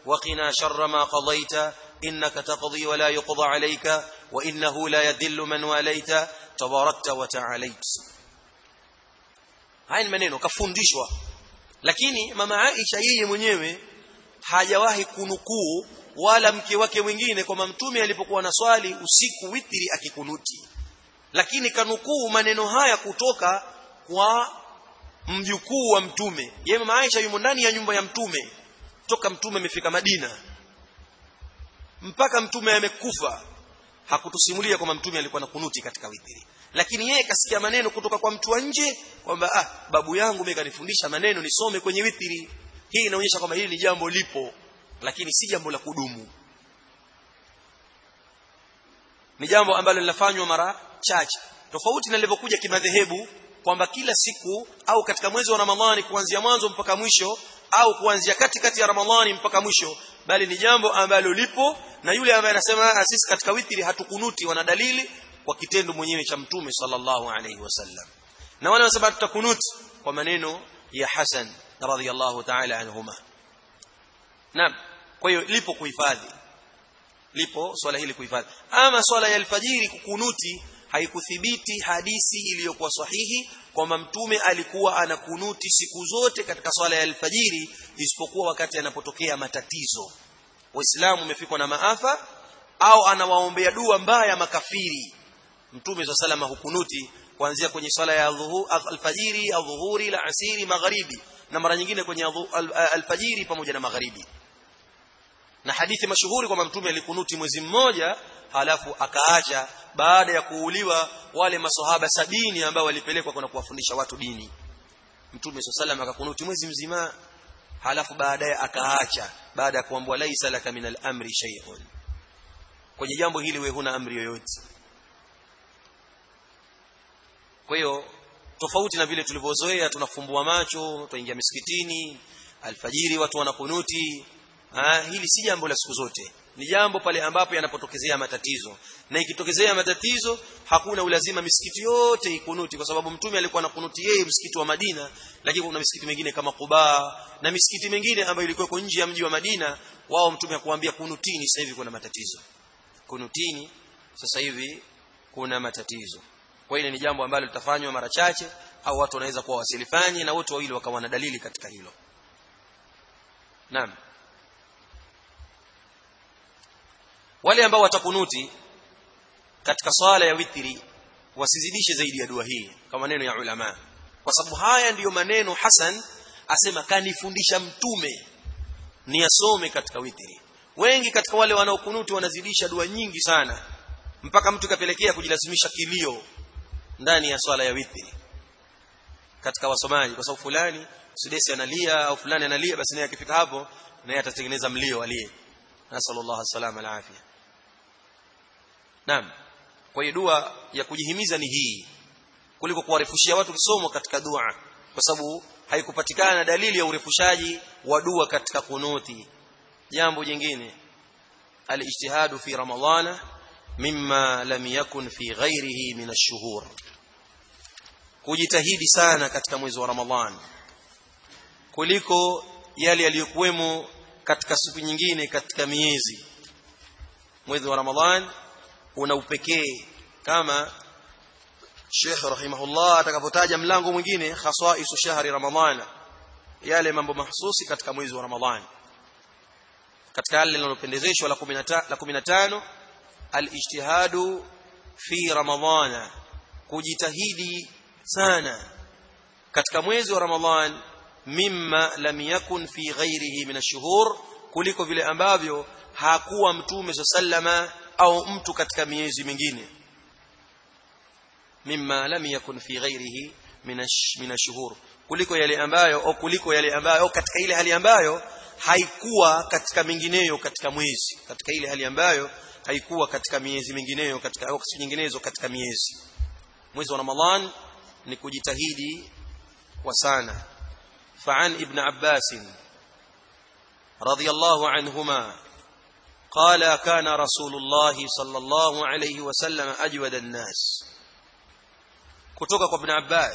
وقنا شر ما قضيت إنك تقضي ولا يقضى عليك وإنه لا يذل من واليت تباركت وتعاليت haya ni maneno kafundishwa lakini mama Aisha yeye mwenyewe hajawahi kunukuu wala mke wake mwingine kwamba mtume alipokuwa na swali usiku witri akikunuti lakini kanukuu maneno haya kutoka kwa mjukuu wa mtume yeye mama Aisha yumo ndani ya nyumba ya mtume toka mtume amefika Madina mpaka mtume amekufa hakutusimulia kwamba mtume alikuwa na kunuti katika witri lakini yeye kasikia maneno kutoka kwa mtu wa nje kwamba ah babu yangu mimi kanifundisha maneno nisome kwenye witri hii inaonyesha kwamba hili ni jambo lipo lakini si jambo la kudumu ni jambo ambalo linafanywa mara chache tofauti na lilivyokuja kimadhehebu kwamba kila siku au katika mwezi wa Ramadhani kuanzia mwanzo mpaka mwisho au kuanzia katikati ya Ramadhani mpaka mwisho bali ni jambo ambalo lipo na yule ambaye anasema sisi katika witri hatukunuti wana dalili kwa kitendo mwenyewe cha mtume sallallahu alaihi wasallam na wale wanasema tutakunuti kwa maneno ya Hasan radhiyallahu ta'ala anhuma naam kwa hiyo lipo kuhifadhi lipo swala hili kuhifadhi ama swala ya alfajiri kukunuti haikuthibiti hadisi iliyokuwa sahihi kwamba mtume alikuwa anakunuti siku zote katika swala ya alfajiri isipokuwa wakati anapotokea matatizo waislamu umefikwa na maafa au anawaombea dua mbaya makafiri mtume sa salama hukunuti kuanzia kwenye swala ya alfajiri adhuhuri la asiri magharibi na mara nyingine kwenye alfajiri pamoja na magharibi na hadithi mashuhuri kwamba mtume alikunuti mwezi mmoja halafu akaacha baada ya kuuliwa wale masohaba sabini ambao walipelekwa kwenda kuwafundisha watu dini mtume sallam akakunuti mwezi mzima halafu baadaye akaacha baada ya kuambiwa laisa laka min al-amri shay'un kwenye jambo hili wewe huna amri yoyote kwa hiyo tofauti na vile tulivyozoea tunafumbua macho tuingia misikitini alfajiri watu wanakunuti ah hili si jambo la siku zote ni jambo pale ambapo yanapotokezea matatizo na ikitokezea matatizo hakuna ulazima misikiti yote ikunuti kwa sababu mtume alikuwa anakunuti yeye msikiti wa Madina lakini kuna misikiti mingine kama Quba na misikiti mingine ambayo ilikuwa nje ya mji wa Madina wao mtume akuambia kunutini sasa hivi kuna matatizo kunutini sasa hivi kuna matatizo kwa hiyo ni jambo ambalo litafanywa mara chache au watu wanaweza kuwa wasilifanye na wote wawili wakawa na dalili katika hilo naam wale ambao watakunuti katika swala ya witri wasizidishe zaidi ya dua hii kama maneno ya ulama kwa sababu haya ndiyo maneno Hasan asema kanifundisha mtume niyasome katika witri wengi katika wale wanaokunuti wanazidisha dua nyingi sana mpaka mtu kapelekea kujilazimisha kilio ndani ya swala ya witri katika wasomaji kwa sababu fulani sudesi analia au fulani analia basi naye akifika hapo naye atatengeneza mlio alie nasallallahu salama alafia naam kwa hiyo dua ya kujihimiza ni hii kuliko kuwarefushia watu kisomo katika dua kwa sababu haikupatikana dalili ya urefushaji wa dua katika kunuti jambo jingine alijtihadu fi ramadhana mimma lam yakun fi ghairihi min ash-shuhur kujitahidi sana katika mwezi wa ramadhani kuliko yale yaliyokuwemo katika siku nyingine katika miezi mwezi wa ramadhan una upekee kama Sheikh rahimahullah atakapotaja mlango mwingine khasaisu shahri ramadhan yale mambo mahsusi katika mwezi wa ramadhan katika yale linalopendezeshwa la 15 al-ijtihadu fi ramadhana kujitahidi sana katika mwezi wa ramadhan mimma lam yakun fi ghairihi min ash-shuhur kuliko vile ambavyo hakuwa mtume sallama au mtu katika miezi mingine mimma lam yakun fi ghairihi min ash-shuhur kuliko yale ambayo au kuliko yale ambayo au katika ile hali ambayo haikuwa katika mingineyo katika mwezi katika ile hali ambayo haikuwa katika miezi mingineyo katika au siku nyinginezo katika miezi mwezi wa ramadhan ni kujitahidi kwa sana فعن ابن عباس رضي الله عنهما قال كان رسول الله صلى الله عليه وسلم أجود الناس kutoka kwa ibn Abbas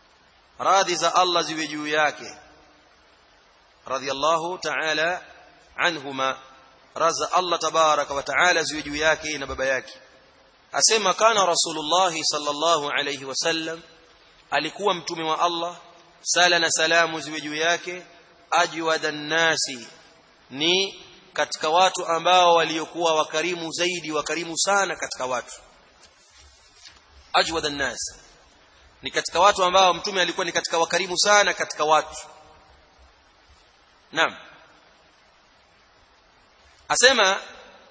radhi za Allah ziwe juu yake radiyallahu ta'ala anhuma raza Allah tabaraka wa taala ziwe juu yake na baba yake asema kana rasulullah sallallahu alayhi wasallam alikuwa mtume wa Allah sala na salamu ziwe juu yake ajwadan nasi ni katika watu ambao waliokuwa wakarimu zaidi wakarimu sana katika watu ajwadan nas ni katika watu ambao mtume alikuwa ni katika wakarimu sana katika watu naam asema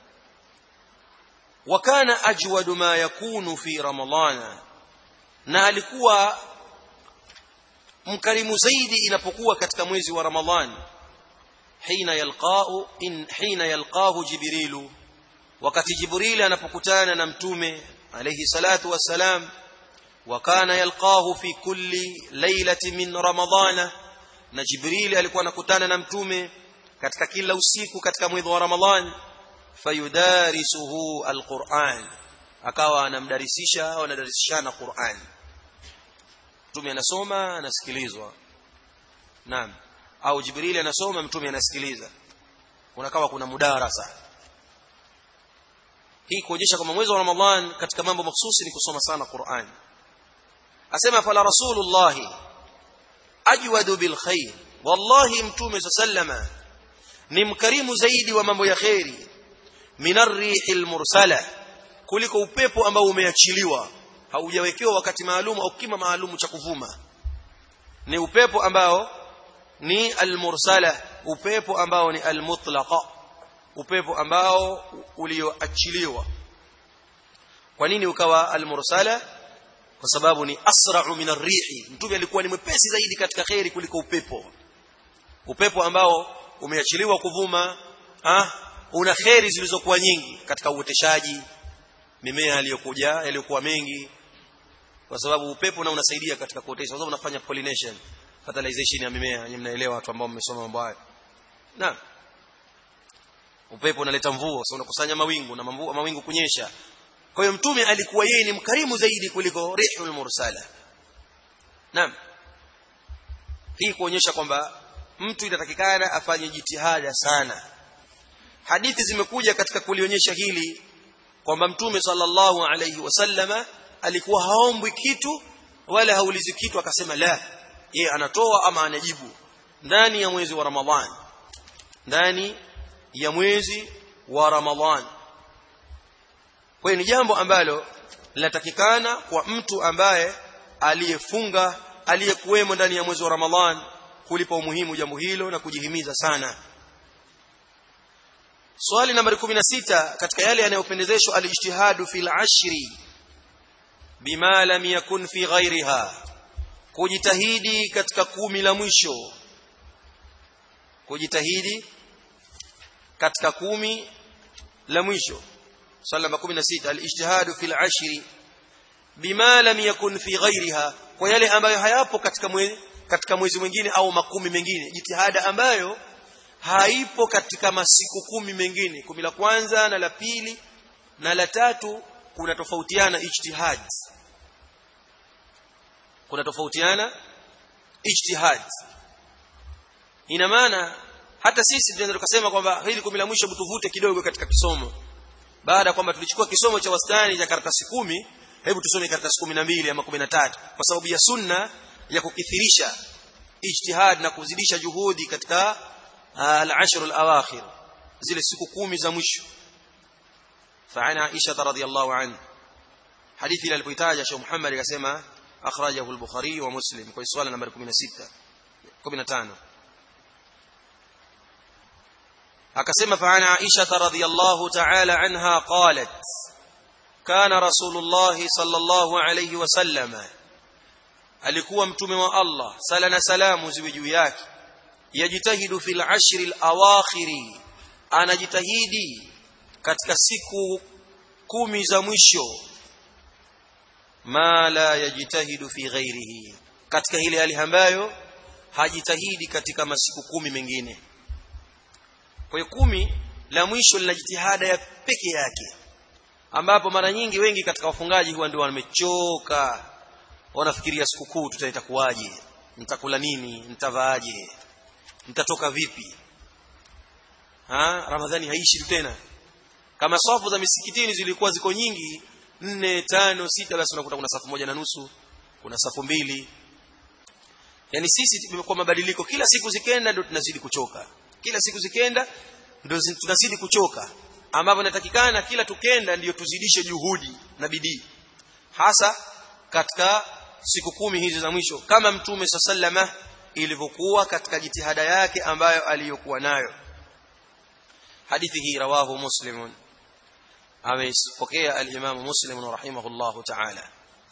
wakana ajwadu ma yakunu fi ramadhana na alikuwa mkarimu zaidi inapokuwa katika mwezi wa ramadhani hina yalqao in hina yalqahu jibrilu wakati jibril anapokutana na mtume alayhi salatu wassalam وكان يلقاه في كل ليلة من رمضان na jibril alikuwa anakutana na mtume katika kila usiku katika mwezi wa ramadhan fayudarisuhu alquran akawa anamdarisisha au anadarisishana quran mtume anasoma anasikilizwa naam au jibril anasoma mtume anasikiliza unakawa kuna mudarasa hii kuonyesha kwamba mwezi wa ramadhan katika mambo mahsusi ni kusoma sana quran asema fala rasulullahi ajwadu bil khair wallahi mtume sallama ni mkarimu zaidi wa mambo ya khairi min arrihil mursala kuliko upepo ambao umeachiliwa haujawekewa wakati maalum au kima maalum cha kuvuma ni upepo ambao ni almursala upepo ambao ni almutlaqa upepo ambao ulioachiliwa kwa nini ukawa almursala kwa sababu ni asra'u min ar-rihi mtume alikuwa ni mwepesi zaidi katika khairi kuliko upepo upepo ambao umeachiliwa kuvuma ah una khairi zilizokuwa nyingi katika uoteshaji mimea iliyokuja yaliyokuwa mengi kwa sababu upepo na unasaidia katika kuotesha kwa sababu unafanya pollination fertilization ya mimea nyinyi mnaelewa watu ambao mmesoma mambo haya na upepo unaleta mvua sasa unakusanya mawingu na mvua mawingu kunyesha kwa hiyo mtume alikuwa yeye ni mkarimu zaidi kuliko rihul mursala naam hii kuonyesha kwamba mtu inatakikana afanye jitihada sana hadithi zimekuja katika kulionyesha hili kwamba mtume sallallahu alayhi wasallama alikuwa haombwi kitu wala haulizi kitu akasema la yeye anatoa ama anajibu ndani ya mwezi wa ramadhani ndani ya mwezi wa ramadhani kwa hiyo ni jambo ambalo linatakikana kwa mtu ambaye aliyefunga aliyekuwemo ndani ya mwezi wa Ramadhan kulipa umuhimu jambo hilo na kujihimiza sana swali nambari 16 katika yale yanayopendezeshwa alijtihadu fil ashri bima lam yakun fi ghairiha kujitahidi katika kumi la mwisho kujitahidi katika kumi la mwisho swali namba 16 alijtihadu fil ashri bima lam yakun fi ghairiha kwa yale ambayo hayapo katika mwezi katika mwezi mwingine au makumi mengine jitihada ambayo haipo katika masiku kumi mengine kumi la kwanza na la pili na la tatu kuna tofautiana ijtihad kuna tofautiana ijtihad ina maana hata sisi tunaweza tukasema kwamba hili kumi la mwisho mtuvute kidogo katika kisomo baada kwamba tulichukua kisomo cha wastani cha karatasi kumi hebu tusome karatasi kumi na mbili ama kumi na tatu kwa sababu ya sunna ya kukithirisha ijtihad na kuzidisha juhudi katika al-ashr al-awakhir zile siku kumi za mwisho فعن عائشة رضي الله عنه حديث إلى البيتاج شيخ محمد يسمى أخرجه البخاري ومسلم كوي سؤال نمبر 16 15 akasema فعن عائشة رضي الله تعالى عنها قالت كان رسول الله صلى الله عليه وسلم alikuwa mtume wa Allah sala na salamu ziwe juu yake yajitahidu fil ashri al-awakhiri anajitahidi katika siku kumi za mwisho ma la yajitahidu fi ghairihi katika ile hali ambayo hajitahidi katika masiku kumi mengine kwa hiyo kumi la mwisho lina jitihada ya peke yake ambapo mara nyingi wengi katika wafungaji huwa ndio wamechoka wanafikiria sikukuu tutaita kuwaje nitakula nini nitavaaje nitatoka vipi ha ramadhani haishi tena kama safu za misikitini zilikuwa ziko nyingi nne tano sita basi unakuta kuna safu moja na nusu kuna safu mbili yani sisi tumekuwa mabadiliko kila siku zikenda ndio tunazidi kuchoka kila siku zikenda ndio tunazidi kuchoka ambapo inatakikana kila tukenda ndiyo tuzidishe juhudi na bidii hasa katika siku kumi hizi za mwisho kama mtume sallama ilivyokuwa katika jitihada yake ambayo aliyokuwa nayo hadithi hii rawahu muslimun amepokea al-Imam Muslim rahimahullahu ta'ala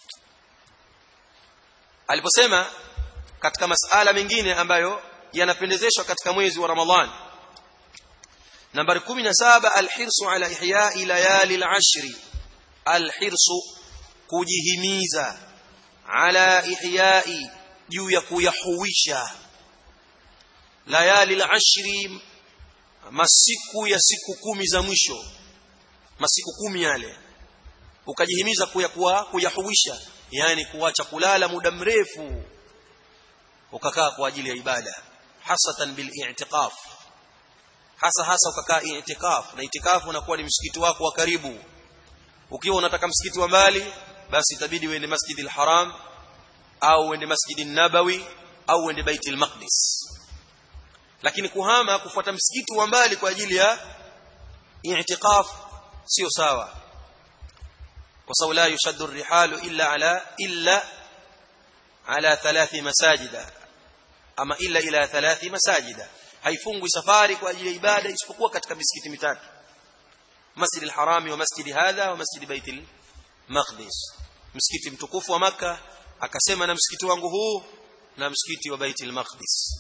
aliposema katika masala mengine ambayo yanapendezeshwa katika mwezi wa Ramadhan nambari 17 alhirsu ala ihya'i layali al-ashri alhirsu kujihimiza ala ihya'i juu ya kuyahuisha layali al-ashri masiku ya siku kumi za mwisho masiku kumi yale ukajihimiza kuyakuwa kuyahuisha yani kuacha kulala muda mrefu ukakaa kwa ajili ya ibada hasatan bil i'tikaf hasa hasa ukakaa i'tikaf na i'tikaf unakuwa ni msikiti wako wa karibu ukiwa unataka msikiti wa mbali basi itabidi uende masjid al-haram au uende masjid an-nabawi au uende bait al-maqdis lakini kuhama kufuata msikiti wa mbali kwa ajili ya i'tikaf sio sawa kwa sababu la yushaddu ar-rihalu illa ala illa ala thalathi masajida ama illa ila thalathi masajida haifungwi safari kwa ajili ya ibada isipokuwa katika misikiti mitatu masjid al-harami wa masjid hadha wa masjid bait al-maqdis msikiti mtukufu wa maka akasema na msikiti wangu huu na msikiti wa bait al-maqdis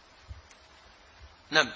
nam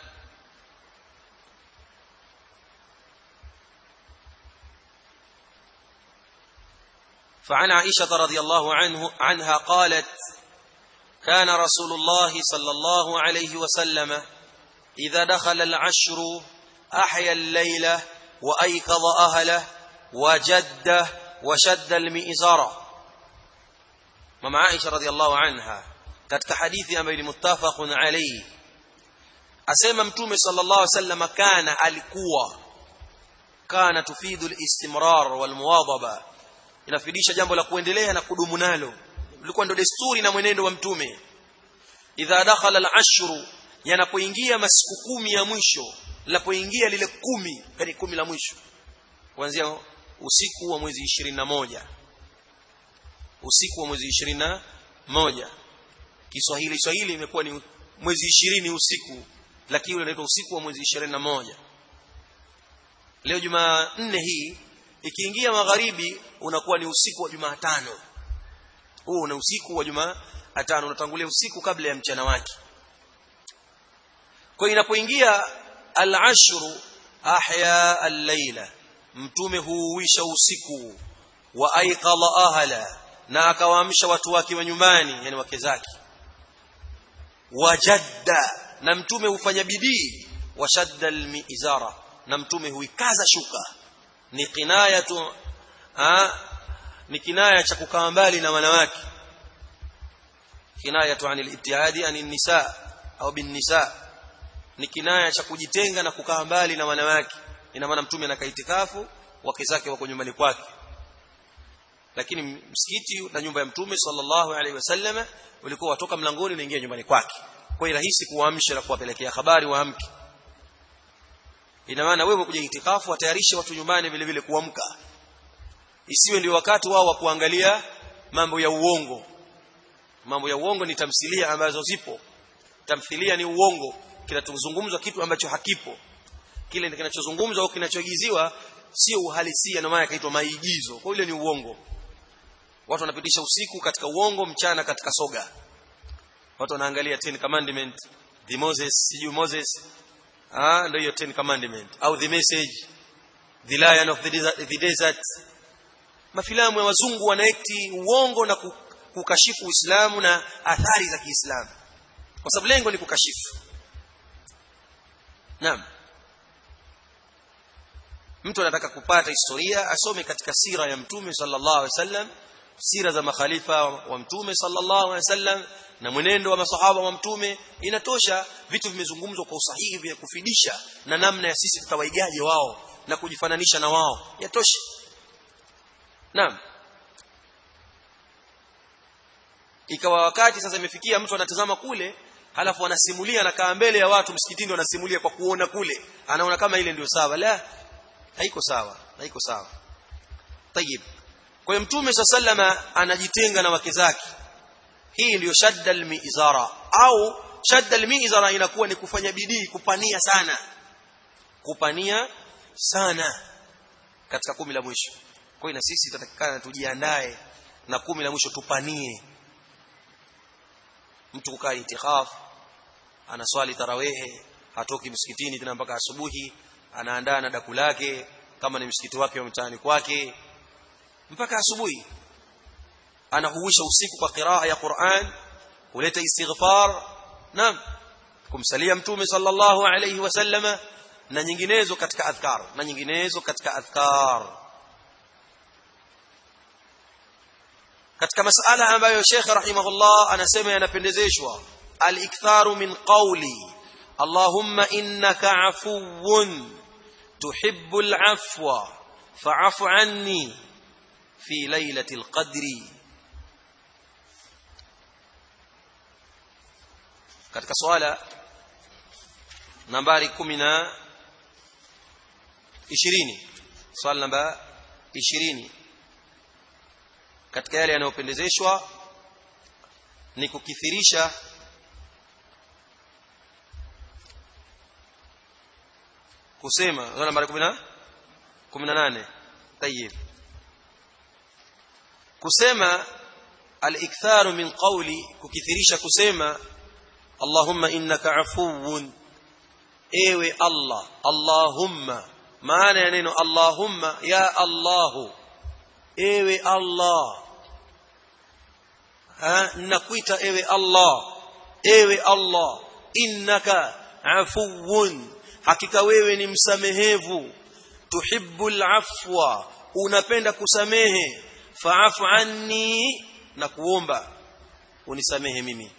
فعن عائشة رضي الله عنه عنها قالت كان رسول الله صلى الله عليه وسلم إذا دخل العشر أحيا الليلة وأيقظ أهله وجده وشد المئزر مع عائشة رضي الله عنها katika hadithi ambayo ni muttafaqun alayhi asema mtume sallallahu alaihi wasallam kana alikuwa kana tufidu al-istimrar wal muwadhaba inafidisha jambo la kuendelea na kudumu nalo ulikuwa ndo desturi na mwenendo wa mtume idha dakhala al-ashru yanapoingia masiku kumi ya mwisho linapoingia lile kumi yani kumi la mwisho kuanzia usiku wa mwezi 21 usiku wa mwezi 21 Kiswahili Swahili imekuwa ni mwezi 20 usiku lakini ule unaitwa usiku wa mwezi 21 leo Jumanne hii ikiingia magharibi unakuwa ni usiku wa Jumatano huu ni usiku wa Jumatano unatangulia usiku kabla ya mchana wake kwa inapoingia al-ashru ahya al-laila mtume huuisha usiku wa aiqala ahla na akawaamsha watu wake wa nyumbani yani wake zake wajadda na mtume hufanya bidii washadda al-mi'zara na mtume huikaza shuka ni kinayatu ni kinaya cha kukaa mbali na wanawake kinayatu anil ibtiadi anil nisa au bin nisa ni kinaya cha kujitenga na kukaa mbali na wanawake ina maana mtume anakaa itikafu wake zake wako nyumbani kwake lakini msikiti na nyumba ya mtume sallallahu alaihi wasallam ulikuwa watoka mlangoni unaingia nyumbani kwake kwa hiyo rahisi kuwaamsha na kuwapelekea habari waamke ina maana wewe kuja itikafu watayarishe watu nyumbani vile vile kuamka isiwe ndio wakati wao wa kuangalia mambo ya uongo mambo ya uongo ni tamthilia ambazo zipo tamthilia ni uongo kinachozungumzwa kitu ambacho hakipo kile kinachozungumzwa au kinachoigiziwa sio uhalisia ndio maana kaitwa maigizo kwa ile ni uongo watu wanapitisha usiku katika uongo mchana katika soga watu wanaangalia 10 commandment the Moses siju Moses ah ndio hiyo 10 commandment au the message the lion of the desert, the desert. mafilamu ya wazungu wanaekti uongo na kukashifu Uislamu na athari za Kiislamu kwa sababu lengo ni kukashifu naam mtu anataka kupata historia asome katika sira ya mtume sallallahu alaihi wasallam sira za makhalifa wa mtume sallallahu alaihi wasallam na mwenendo wa masahaba wa mtume inatosha vitu vimezungumzwa kwa usahihi vya kufidisha na namna ya sisi tutawaigaje wao na kujifananisha na wao yatosha naam ikawa wakati sasa imefikia mtu anatazama kule halafu anasimulia anakaa mbele ya watu msikitini anasimulia kwa kuona kule anaona kama ile ndio sawa la haiko sawa haiko sawa tayib kwa hiyo mtume sallama anajitenga na wake zake hii ndiyo shadda almizara au shadda almizara inakuwa ni kufanya bidii kupania sana kupania sana katika kumi la mwisho kwa hiyo na sisi tutatakikana tujiandae na kumi la mwisho tupanie mtu kukaa itikaf anaswali tarawehe hatoki msikitini tena mpaka asubuhi anaandaa na daku lake kama ni msikiti wake wa mtaani kwake mpaka asubuhi anahuisha usiku kwa qiraa ya Qur'an kuleta istighfar naam kumsalia mtume sallallahu alayhi wasallama na nyinginezo katika adhkar na nyinginezo katika adhkar katika masala ambayo Sheikh rahimahullah anasema yanapendezeshwa al-iktharu min qawli Allahumma innaka afuwun tuhibbul afwa fa'fu anni fi lailatul qadri katika swala nambari 10 na 20 swala namba 20 katika yale yanayopendezeshwa ni kukithirisha kusema swala nambari 10 18 tayib kusema al-iktharu min qawli kukithirisha kusema Allahumma innaka afuwun ewe Allah Allahumma maana ya neno Allahumma ya Allahu ewe Allah ha nakuita ewe Allah ewe Allah innaka afuwun hakika wewe ni msamehevu tuhibbul afwa unapenda kusamehe fa'fu anni na kuomba unisamehe mimi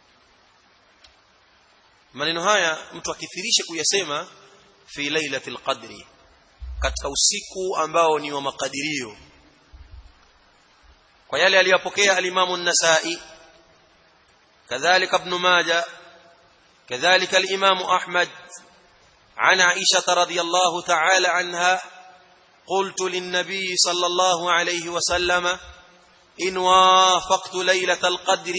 maneno haya mtu akithirishe kuyasema fi lailatul qadri katika usiku ambao ni wa makadirio kwa yale aliyopokea al-Imam an-Nasa'i kadhalika ibn Majah kadhalika al-Imam Ahmad عن عائشة رضي الله تعالى عنها قلت للنبي صلى الله عليه وسلم إن وافقت ليلة القدر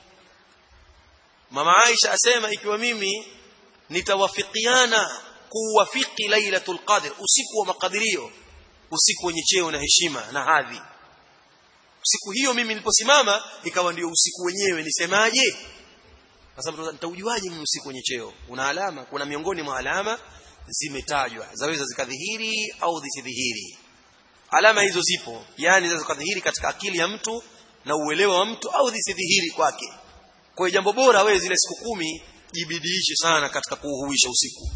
mama Aisha asema ikiwa mimi nitawafikiana kuwafiki lailatul qadr usiku wa makadirio usiku wenye cheo na heshima na hadhi siku hiyo mimi niliposimama ikawa ndio usiku wenyewe nisemaje kwa sababu nitaujuaje mimi usiku wenye cheo una alama kuna miongoni mwa alama zimetajwa zaweza zikadhihiri au zisidhihiri alama hizo zipo yani zaweza zikadhihiri katika akili ya mtu na uelewa wa mtu au zisidhihiri kwake kwa hiyo jambo bora wewe zile siku kumi jibidiishe sana katika kuuhuisha usiku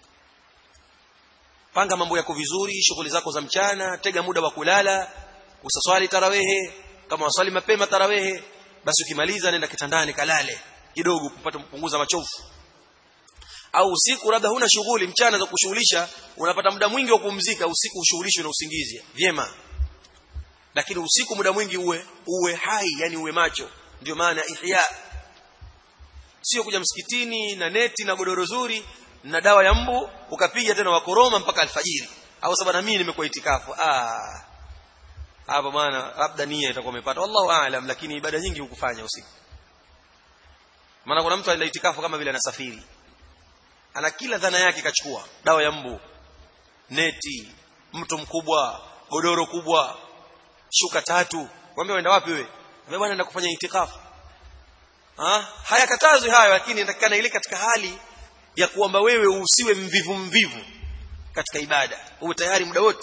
panga mambo yako vizuri shughuli zako za mchana tega muda wa kulala usaswali tarawehe kama waswali mapema tarawehe basi ukimaliza nenda kitandani kalale kidogo kupata kupunguza machofu au usiku labda huna shughuli mchana za kushughulisha unapata muda mwingi wa kupumzika usiku ushughulishwe na usingizi vyema lakini usiku muda mwingi uwe uwe hai yani uwe macho ndio maana ihya sio kuja msikitini na neti na godoro zuri na dawa ya mbu ukapiga tena wakoroma mpaka alfajiri au sababu na mimi nimekuwa itikafu ah hapo bwana labda nia itakuwa umepata wallahu aalam lakini ibada nyingi hukufanya usiku maana kuna mtu anaenda itikafu kama vile anasafiri ana kila dhana yake kachukua dawa ya mbu neti mto mkubwa godoro kubwa shuka tatu mwambie uenda wapi wewe wewe bwana naenda kufanya itikafu ha hayakatazwi hayo lakini inatakikana ile katika hali ya kuomba wewe usiwe mvivu mvivu katika ibada uwe tayari muda wote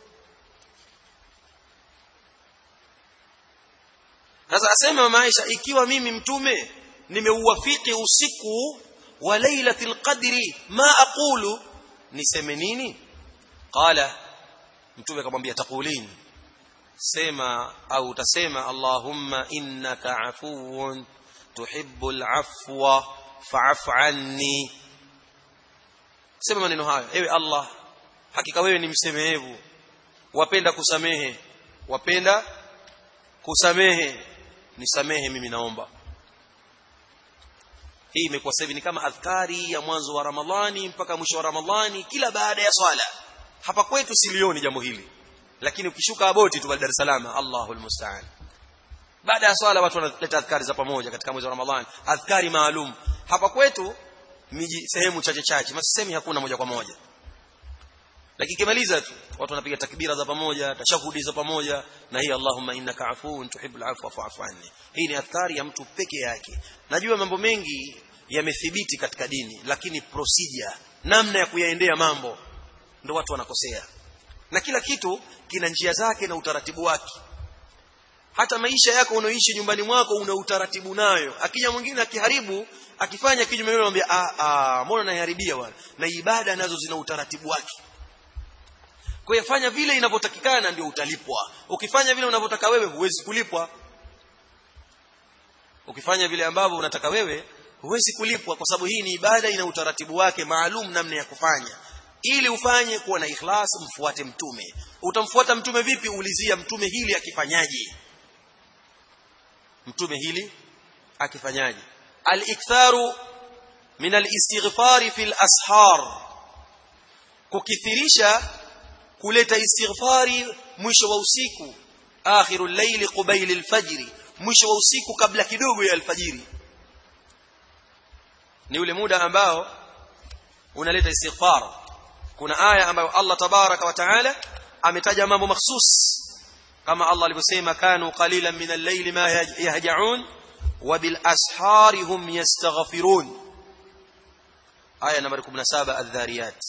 sasa asema maisha ikiwa mimi mtume nimeuwafiki usiku wa lailatul qadri ma aqulu niseme nini qala mtume akamwambia taqulin sema au utasema allahumma innaka afuwun tuhibbul afwa fa'fu anni sema maneno hayo ewe Allah hakika wewe ni msemehevu wapenda kusamehe wapenda kusamehe nisamehe mimi naomba hii imekuwa sasa ni kama adhkari ya mwanzo wa Ramadhani mpaka mwisho wa Ramadhani kila baada ya swala hapa kwetu silioni jambo hili lakini ukishuka aboti tu Dar es Salaam Allahul musta'an baada ya swala watu wanaleta adhkari za pamoja katika mwezi wa Ramadhani adhkari maalum hapa kwetu miji sehemu chache chache masemi hakuna moja kwa moja lakini kimaliza tu watu wanapiga takbira za pamoja tashahudi za pamoja na hii Allahumma innaka afuun tuhibbul afwa fa'fu anni hii ni athari ya mtu peke yake najua mambo mengi yamethibiti katika dini lakini procedure namna ya kuyaendea mambo ndio watu wanakosea na kila kitu kina njia zake na utaratibu wake hata maisha yako unaoishi nyumbani mwako una utaratibu nayo akija mwingine akiharibu akifanya kinyume na anambia ah ah mbona naiharibia bwana na ibada nazo zina utaratibu wake kwa hiyo fanya vile inavyotakikana ndio utalipwa ukifanya vile unavyotaka wewe huwezi kulipwa ukifanya vile ambavyo unataka wewe huwezi kulipwa kwa sababu hii ni ibada ina utaratibu wake maalum namna ya kufanya ili ufanye kuwa na ikhlas mfuate mtume utamfuata mtume vipi ulizia mtume hili akifanyaje mtume hili akifanyaje al-iktharu min al-istighfar fi al-ashar kukithirisha kuleta istighfari mwisho wa usiku akhirul layli qubayl al-fajr mwisho wa usiku kabla kidogo ya alfajiri ni ule muda ambao unaleta istighfar kuna aya ambayo Allah tabaraka wa taala ametaja mambo mahsus kama Allah alivyosema kanu qalilan min al-layli ma yahja'un wa bil ashari hum yastaghfirun aya nambari 17 adh-dhariyat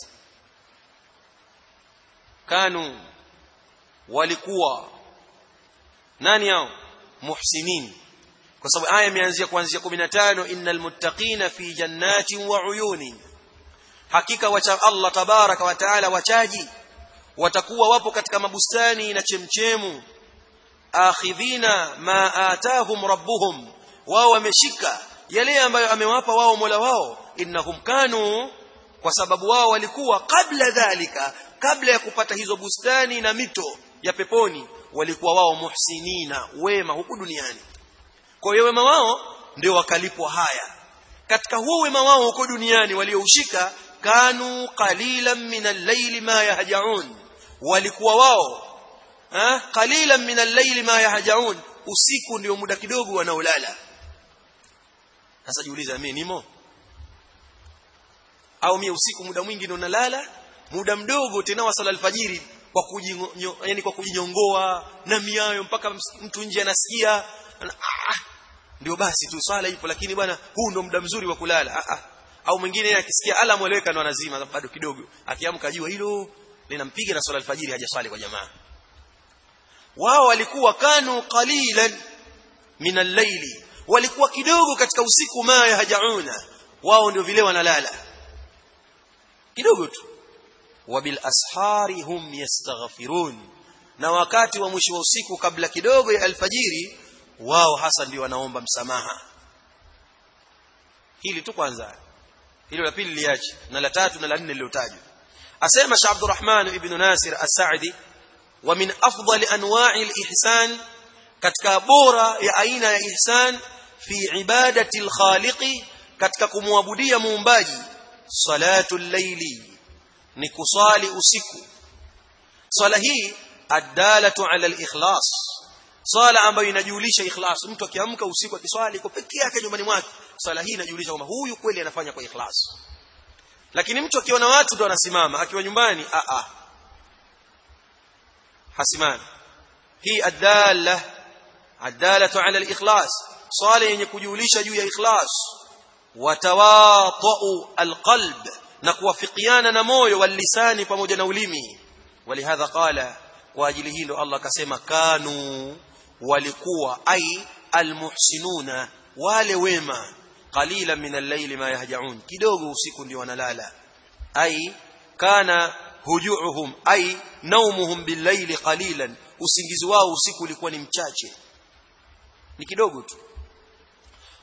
kanu walikuwa nani hao muhsinin kwa sababu aya imeanzia kuanzia 15 innal muttaqina fi jannatin wa uyunin hakika wacha Allah tabaraka wa taala wachaji watakuwa wapo katika mabustani na chemchemu akhidhina ma atahum rabbuhum wao wameshika yale ambayo amewapa wao Mola wao innahum kanu kwa sababu wao walikuwa kabla dhalika kabla ya kupata hizo bustani na mito ya peponi walikuwa wao muhsinina wema huku duniani kwa hiyo wema wao ndio wakalipwa haya katika huo wema wao huko duniani walioushika kanu qalilan min al-layli ma yahjaun walikuwa wao ha qalilan min al-layli ma yahjaun usiku ndio muda kidogo wanaolala sasa jiuliza mimi nimo au mimi usiku muda mwingi ndio nalala muda mdogo tena wa sala alfajiri kwa kujinyo, yani kwa kujinyongoa na miayo mpaka mtu nje anasikia ah, ndio basi tu swala ipo lakini bwana huu ndo muda mzuri wa kulala ah, ah. au mwingine akisikia alamu eleweka ndo anazima bado kidogo akiamka jua hilo linampiga na swala alfajiri hajaswali kwa jamaa wao walikuwa kanu qalilan min al-layli walikuwa kidogo katika usiku ma yahjauna wao ndio vile wanalala kidogo tu wabil ashari hum yastaghfirun na wakati wa mwisho wa usiku kabla kidogo ya alfajiri wao hasa ndio wanaomba msamaha hili tu kwanza hilo la pili liache na la tatu na la nne lilotajwa asema Sheikh Abdurrahman ibn Nasir As-Sa'di wa min afdali anwa'i al-ihsan katika bora ya aina ya ihsan fi ibadati al-khaliqi katika kumwabudia muumbaji salatu al-layli ni kusali usiku swala hii adalatu ala al-ikhlas swala ambayo inajulisha ikhlas mtu akiamka usiku akiswali kwa pekee yake nyumbani mwake swala hii inajulisha kwamba huyu kweli anafanya kwa ikhlas lakini mtu akiona watu ndo anasimama akiwa nyumbani a a hasimami hii adala adalatu ala al-ikhlas swala yenye kujulisha juu ya ikhlas watawatu alqalb na kuwafikiana na moyo walisani pamoja na ulimi walihadha qala kwa ajili hilo Allah akasema kanu walikuwa ai almuhsinuna wale wema qalila min al-layli ma yahjaun kidogo usiku ndio wanalala ai kana hujuuhum ai naumuhum bil-layli qalilan usingizi wao usiku ulikuwa ni mchache ni kidogo tu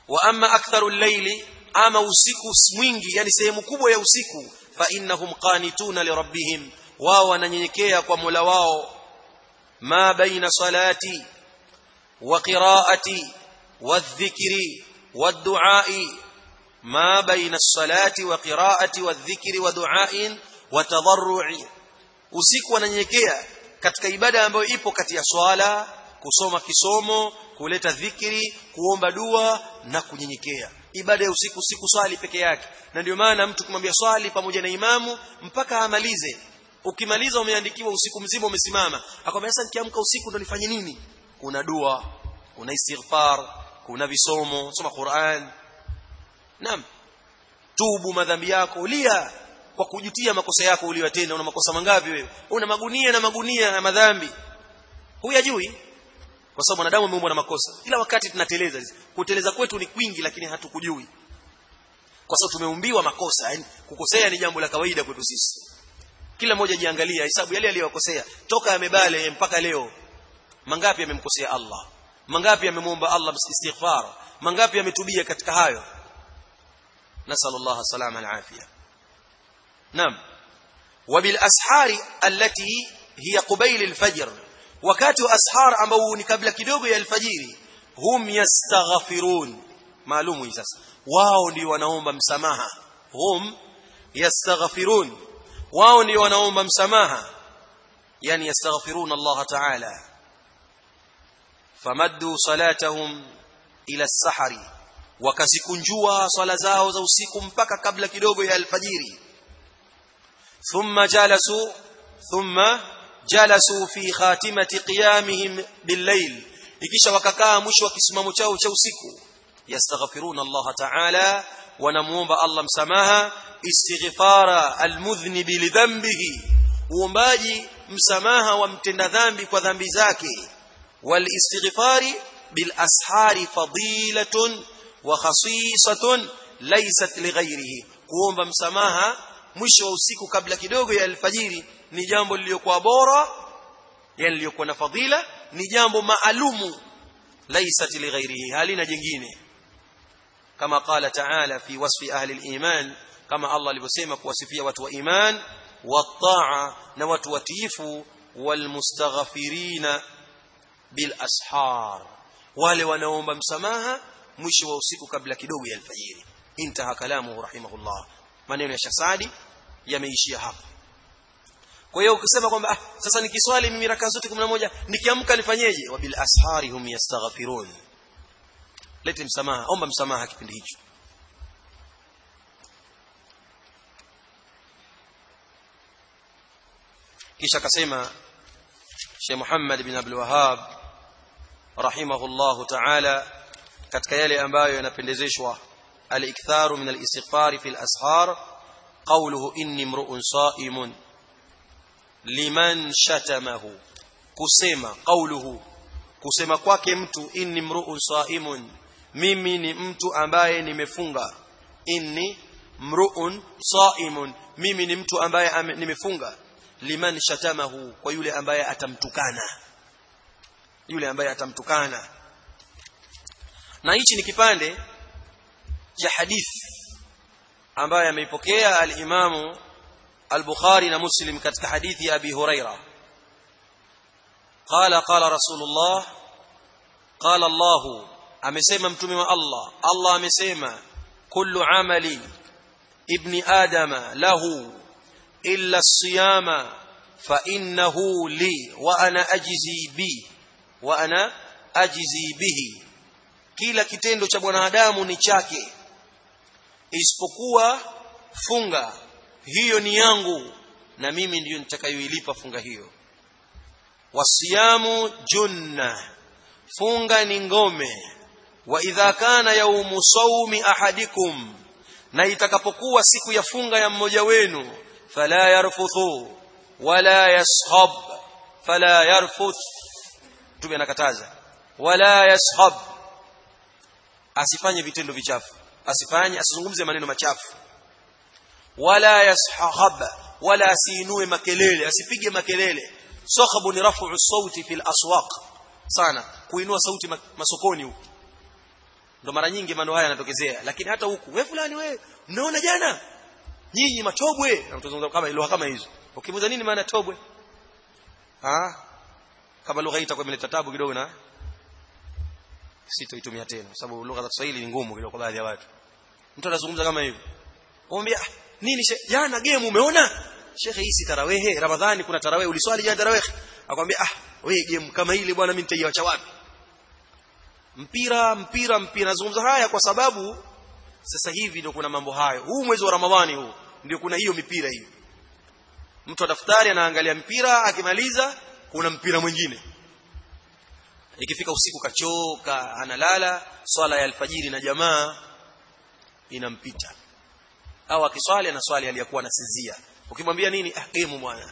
wa amma aktharu al-layli ama usiku mwingi yani sehemu kubwa ya usiku fa innahum qanituna li rabbihim wao wananyenyekea kwa Mola wao ma baina salati wa qiraati wadh-dhikri wad-du'a'i ma baina as-salati wa qiraati wadh-dhikri wa du'a'in wa tadarru'i usiku wananyenyekea katika ibada ambayo ipo kati ya swala kusoma kisomo kuleta dhikri kuomba dua na kunyenyekea ibada ya usiku siku swali peke yake na ndio maana mtu kumwambia swali pamoja na imamu mpaka amalize ukimaliza umeandikiwa usiku mzima umesimama akwambia sasa nikiamka usiku ndo nifanye nini kuna dua kuna istighfar kuna visomo soma Qur'an naam tubu madhambi yako lia kwa kujutia makosa yako uliyotenda una makosa mangapi wewe una magunia na magunia ya madhambi huyajui kwa sababu wanadamu wameumbwa na makosa kila wakati tunateleza kuteleza kwetu ni kwingi lakini hatukujui kwa sababu tumeumbiwa makosa yani kukosea ni jambo la kawaida kwetu sisi kila mmoja jiangalia hesabu yale aliyokosea toka amebale mpaka leo mangapi amemkosea Allah mangapi amemwomba Allah istighfar mangapi ametubia katika hayo nasallallahu salama alafia naam wabil ashari allati hiya qubayl alfajr wakati wa ashar ambao ni kabla kidogo ya alfajiri hum yastaghfirun maalumu hii sasa wao ndio wanaomba msamaha hum yastaghfirun wao ndio wanaomba msamaha yani yastaghfirun Allah ta'ala famaddu salatahum ila as-sahari wakazikunjua swala zao za usiku mpaka kabla kidogo ya alfajiri thumma jalasu thumma jalasu fi khatimati qiyamihim bil-layl ikisha wakakaa mwisho wa kisimamo chao cha usiku yastaghfiruna Allah ta'ala wanamuomba Allah msamaha istighfara almudhnibi lidhanbihi uombaji msamaha wa mtenda dhambi kwa dhambi zake walistighfari bil ashari fadilatun wa khasisatun laysat lighairihi kuomba msamaha mwisho wa usiku kabla kidogo ya alfajiri ni jambo lililokuwa bora yani lililokuwa na fadhila ni jambo maalumu laysat lighairihi halina jingine kama qala ta'ala fi wasfi ahli al-iman kama Allah alivyosema kuwasifia watu wa iman wataa na watu watiifu walmustaghfirina bil ashar wale wanaomba msamaha mwisho wa usiku kabla kidogo ya alfajiri intaha kalamu rahimahullah maneno ya shasadi yameishia hapa kwa hiyo ukisema kwamba ah, sasa nikiswali mimi raka zote 11 nikiamka nifanyeje wabil ashari hum yastaghfirun lete msamaha omba msamaha kipindi hicho kisha akasema Sheikh Muhammad bin Abdul Wahhab rahimahullahu ta'ala katika yale ambayo yanapendezeshwa al-iktharu min al-istighfar fi al-ashar qawluhu inni mru'un sa'imun liman shatamahu kusema qawluhu kusema kwake mtu inni mru'un sa'imun mimi ni mtu ambaye nimefunga inni mru'un sa'imun mimi ni mtu ambaye nimefunga liman shatamahu kwa yule ambaye atamtukana yule ambaye atamtukana na hichi ni kipande cha hadithi ambayo ameipokea al-Imamu al-Bukhari na Muslim katika hadithi ya Abi Huraira qala qala Rasulullah qala Allah amesema mtume wa Allah Allah amesema kullu amali ibni adama lahu illa siyama fa innahu li wa ana ajzi bi wa ana ajzi bihi kila kitendo cha mwanadamu ni chake isipokuwa funga hiyo ni yangu na mimi ndiyo nitakayoilipa funga hiyo wasiyamu junna funga ni ngome wa idha kana yaumu sawmi ahadikum na itakapokuwa siku ya funga ya mmoja wenu fala yarfuthu wala yashab fala yarfuth tume anakataza wala yashab asifanye vitendo vichafu asifanye asizungumze maneno machafu wala yashahab wala asiinue makelele asipige makelele sakhabu ni rafu sauti fil aswaq sana kuinua sauti masokoni huko ndo mara nyingi mambo haya yanatokezea lakini hata huku wewe fulani wewe mnaona jana nyinyi matobwe na mtazungumza kama lugha kama hizo ukimuza nini maana tobwe ah kama lugha hii itakuwa imeleta tabu kidogo na sitoitumia tena sababu lugha za Kiswahili ni ngumu kidogo kwa baadhi ya watu mtu anazungumza kama hivyo kumwambia nini she, jana game umeona shekhe hii si tarawehe ramadhani kuna tarawehe uliswali jana tarawehe akwambia ah wewe game kama ile bwana mimi nitaiacha wapi mpira mpira mpira nazungumza haya kwa sababu sasa hivi ndio kuna mambo hayo huu mwezi wa ramadhani huu ndio kuna hiyo mipira hiyo mtu wa daftari anaangalia mpira akimaliza kuna mpira mwingine ikifika usiku kachoka analala swala ya alfajiri na jamaa inampita au akiswali ana swali aliyakuwa anasinzia ukimwambia nini ah game bwana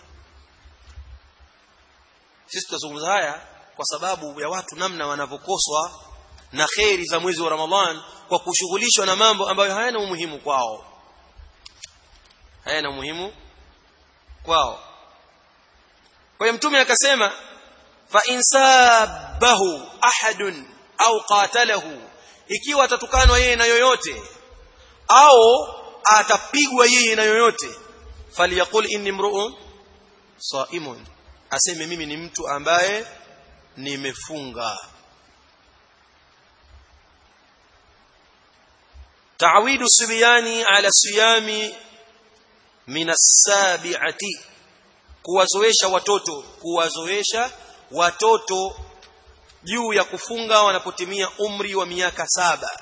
sisi tutazungumza haya kwa sababu ya watu namna wanavyokoswa na kheri za mwezi wa Ramadhan kwa kushughulishwa na mambo ambayo hayana umuhimu kwao hayana umuhimu kwao kwa hiyo mtume akasema fa insabahu ahadun au qatalahu ikiwa atatukanwa yeye na yoyote au atapigwa yeye na yoyote falyaqul inni mru'un saimun aseme mimi ni mtu ambaye nimefunga تعويد الصبيان على الصيام من السابعه kuwazoesha watoto kuwazoesha watoto juu ya kufunga wanapotimia umri wa miaka saba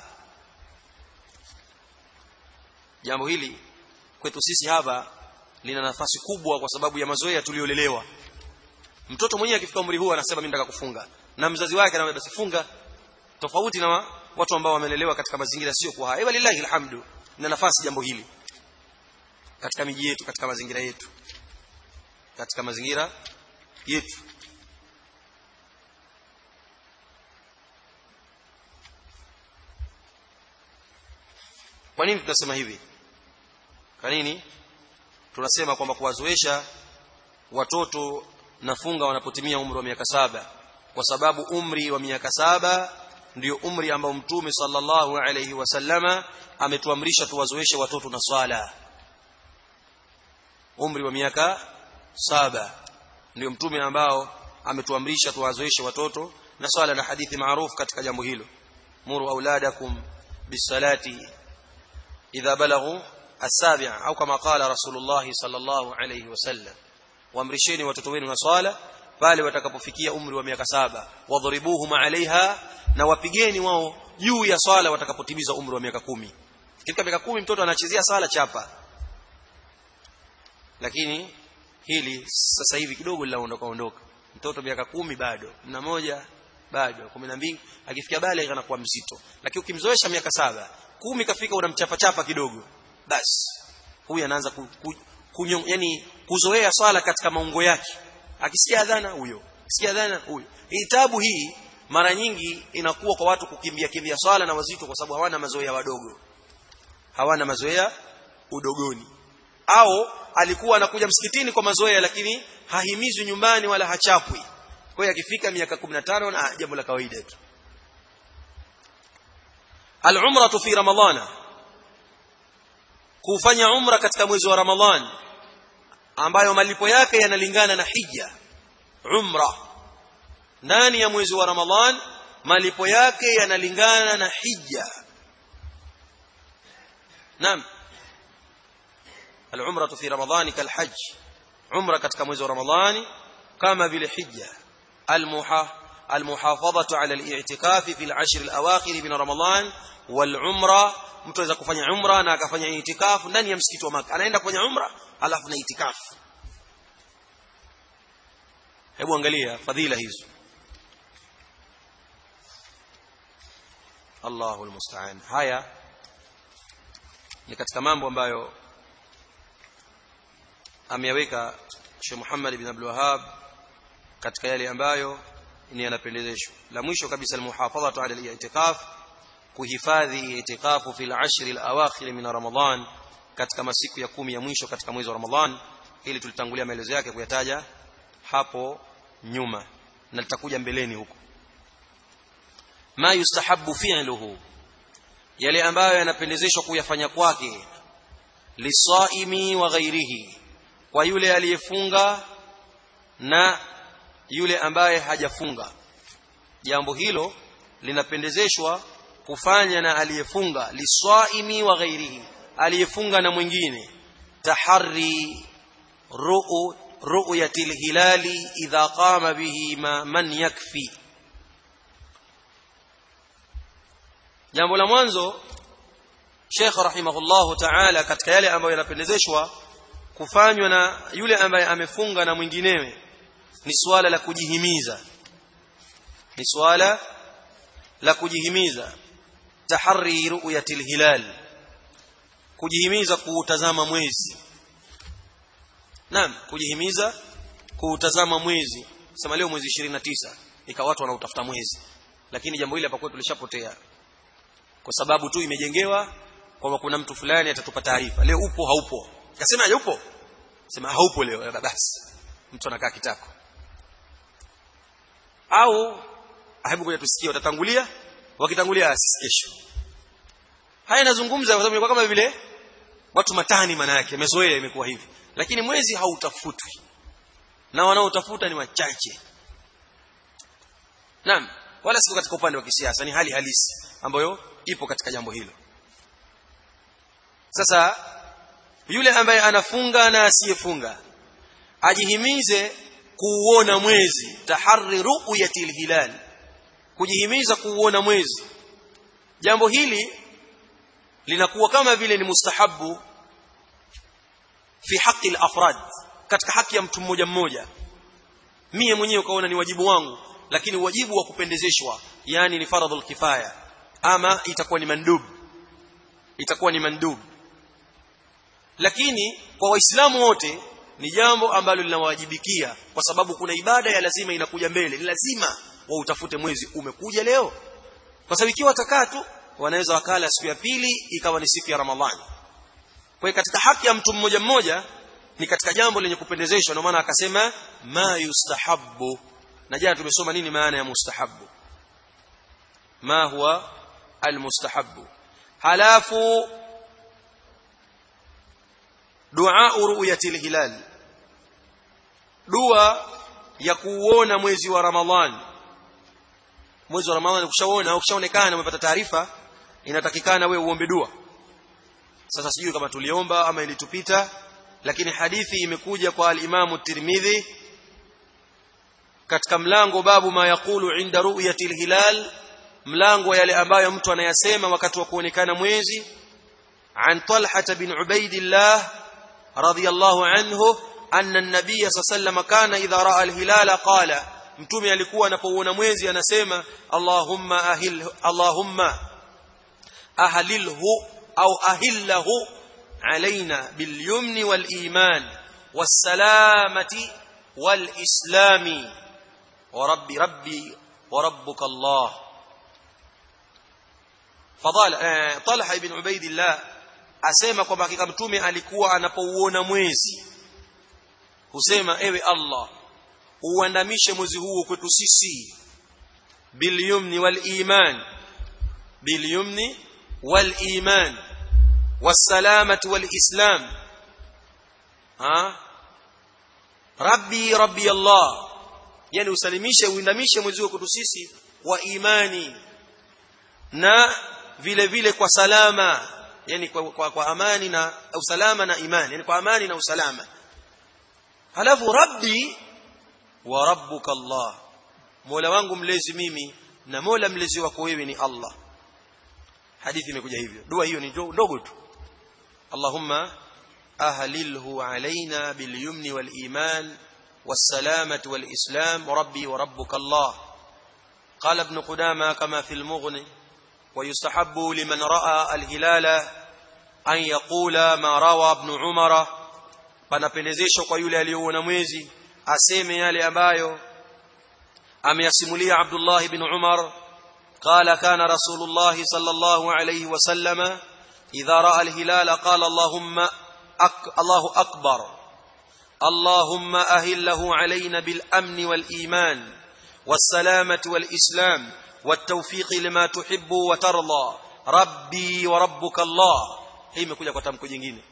jambo hili kwetu sisi hapa lina nafasi kubwa kwa sababu ya mazoea tuliolelewa mtoto mwenyewe akifika umri huu anasema mimi nataka kufunga na mzazi wake anamwambia basi funga tofauti na watu ambao wamelelewa katika mazingira sio kwa haya lillahi alhamdu na nafasi jambo hili katika miji yetu katika mazingira yetu katika mazingira yetu kwa nini tunasema hivi kwa nini tunasema kwamba kuwazoesha watoto nafunga wanapotimia umri wa miaka saba kwa sababu umri wa miaka saba ndio umri ambao mtume sallallahu alayhi wasallama ametuamrisha tuwazoeshe watoto na swala umri wa miaka saba ndio mtume ambao ametuamrisha tuwazoeshe watoto na swala na hadithi maarufu katika jambo hilo muru auladakum bisalati idha balaghu السابعة أو كما قال رسول الله صلى الله عليه وسلم وامرشيني watoto wenu na swala pale watakapofikia umri wa miaka saba wadhribuhum alaiha na wapigeni wao juu ya swala watakapotimiza umri wa miaka kumi katika miaka kumi mtoto anachezea sala chapa lakini hili sasa hivi kidogo linaondoka ondoka mtoto miaka kumi bado na moja bado kumi na mbili akifikia baligh anakuwa mzito lakini ukimzoesha miaka saba kumi kafika unamchapa chapa kidogo basi huyu anaanza ku, ku, kunyo, yani kuzoea swala katika maungo yake akisikia adhana huyo akisikia adhana huyo hii tabu hii mara nyingi inakuwa kwa watu kukimbia kimbia swala na wazito kwa sababu hawana mazoea wadogo hawana mazoea udogoni au alikuwa anakuja msikitini kwa mazoea lakini hahimizwi nyumbani wala hachapwi kwa hiyo akifika miaka 15 na jambo la kawaida tu al-umratu fi ramadhana kufanya umra katika mwezi wa ramadhani ambayo malipo yake yanalingana na hija umra ndani ya mwezi wa ramadhan malipo yake yanalingana na hija naam العمره في رمضان كالحج عمره katika mwezi wa ramadhani kama vile hija المحا المحافظه على الاعتكاف في العشر الاواخر من رمضان والعمره mtu anaweza kufanya umra na akafanya itikafu ndani ya msikiti wa Maka anaenda kufanya umra alafu na itikafu hebu angalia fadhila hizo Allahu almusta'an haya ni katika mambo ambayo ameyaweka Sheikh Muhammad ibn Abdul Wahhab katika yale ambayo ni yanapendezeshwa la mwisho kabisa almuhafadhatu ala al-i'tikaf kuhifadhi itikafu fil ashri al-awakhir min Ramadhan katika masiku ya kumi ya mwisho katika mwezi wa Ramadhan ili tulitangulia maelezo yake kuyataja hapo nyuma na litakuja mbeleni huko ma yustahabbu fi'luhu yale ambayo yanapendezeshwa kuyafanya kwake lisaimi wa ghairihi kwa yule aliyefunga na yule ambaye hajafunga jambo hilo linapendezeshwa kufanya na aliyefunga lisaimi wa ghairihi aliyefunga na mwingine tahari ru'u ru'yati hilali idha qama bihi ma man yakfi jambo la mwanzo Sheikh rahimahullahu ta'ala katika yale ambayo yanapendezeshwa kufanywa na yule ambaye amefunga na mwinginewe ni swala la kujihimiza ni swala la kujihimiza tahari ru'yatil hilal kujihimiza kuutazama mwezi naam kujihimiza kuutazama mwezi sema leo mwezi 29 ikawa watu wanautafuta mwezi lakini jambo hili hapa kwetu lishapotea kwa sababu tu imejengewa kwamba kuna mtu fulani atatupa taarifa leo upo haupo akasema aje upo sema haupo leo basi mtu anakaa kitako au hebu ngoja tusikie watatangulia wakitangulia asisi kesho haya nazungumza kwa sababu kama vile watu matani maana yake amezoea imekuwa hivi lakini mwezi hautafutwi na wanaotafuta ni wachache naam wala sio katika upande wa kisiasa ni hali halisi ambayo ipo katika jambo hilo sasa yule ambaye anafunga na asiyefunga ajihimize kuuona mwezi tahari ru'yati hilal kujihimiza kuuona mwezi jambo hili linakuwa kama vile ni mustahabu fi haki al-afrad katika haki ya mtu mmoja mmoja mie mwenyewe ukaona ni wajibu wangu lakini wajibu wa kupendezeshwa yani ni faradhul kifaya ama itakuwa ni mandub itakuwa ni mandub lakini kwa waislamu wote ni jambo ambalo linawajibikia kwa sababu kuna ibada ya lazima inakuja mbele ni lazima wautafute mwezi umekuja leo kwa sababu ikiwa watakaa tu wanaweza wakala siku ya pili ikawa ni siku ya ramadhani kwa hiyo katika haki ya mtu mmoja mmoja ni katika jambo lenye kupendezeshwa ndio maana akasema ma yustahabbu na jana tumesoma nini maana ya mustahabbu ma huwa almustahabbu halafu dua ru'yati hilal dua ya kuuona mwezi wa ramadhani mwezi wa ramadhani ukishaona ukishaonekana umepata taarifa inatakikana we uombe dua sasa sijui kama tuliomba ama ilitupita lakini hadithi imekuja kwa al-Imam Tirmidhi katika mlango babu ma yaqulu inda ru'yati al-hilal mlango yale ambayo mtu anayasema wakati wa kuonekana mwezi عن طلحة بن عبيد الله رضي الله عنه أن النبي صلى الله عليه وسلم كان إذا رأى الهلال قال mtume alikuwa anapoona mwezi anasema Allahumma ahil Allahumma ahlilhu au ahillahu علينا باليمن والإيمان والسلامة والإسلام وربي ربي وربك الله فضال طلحة بن عبيد الله asema kwamba hakika mtume alikuwa anapouona mwezi husema ewe Allah uandamishe mwezi huu kwetu sisi bilyumni wal iman bilyumni wal iman والسلامة والإسلام ها ربي ربي الله yani usalimishe uindamishe mwezi wako kwetu sisi wa imani na vile vile kwa salama yani kwa, kwa, kwa amani na usalama na imani yani kwa amani na usalama halafu rabbi wa rabbuka Allah mola wangu mlezi mimi na mola mlezi wako wewe ni Allah hadithi imekuja hivyo dua hiyo ni ndogo tu اللهم أهلله علينا باليمن والإيمان والسلامة والإسلام ربي وربك الله قال ابن قدامة كما في المغني ويستحب لمن رأى الهلال أن يقول ما روى ابن عمر panapendezeshwa kwa yule aliyoona mwezi aseme yale ambayo ameyasimulia Abdullah ibn Umar قال كان رسول الله صلى الله عليه وسلم إذا رأى الهلال قال اللهم أك الله أكبر اللهم أهله علينا بالأمن والإيمان والسلامة والإسلام والتوفيق لما تحب وترضى rabbi wa rabbuka Allah hii imekuja kwa tamko jingine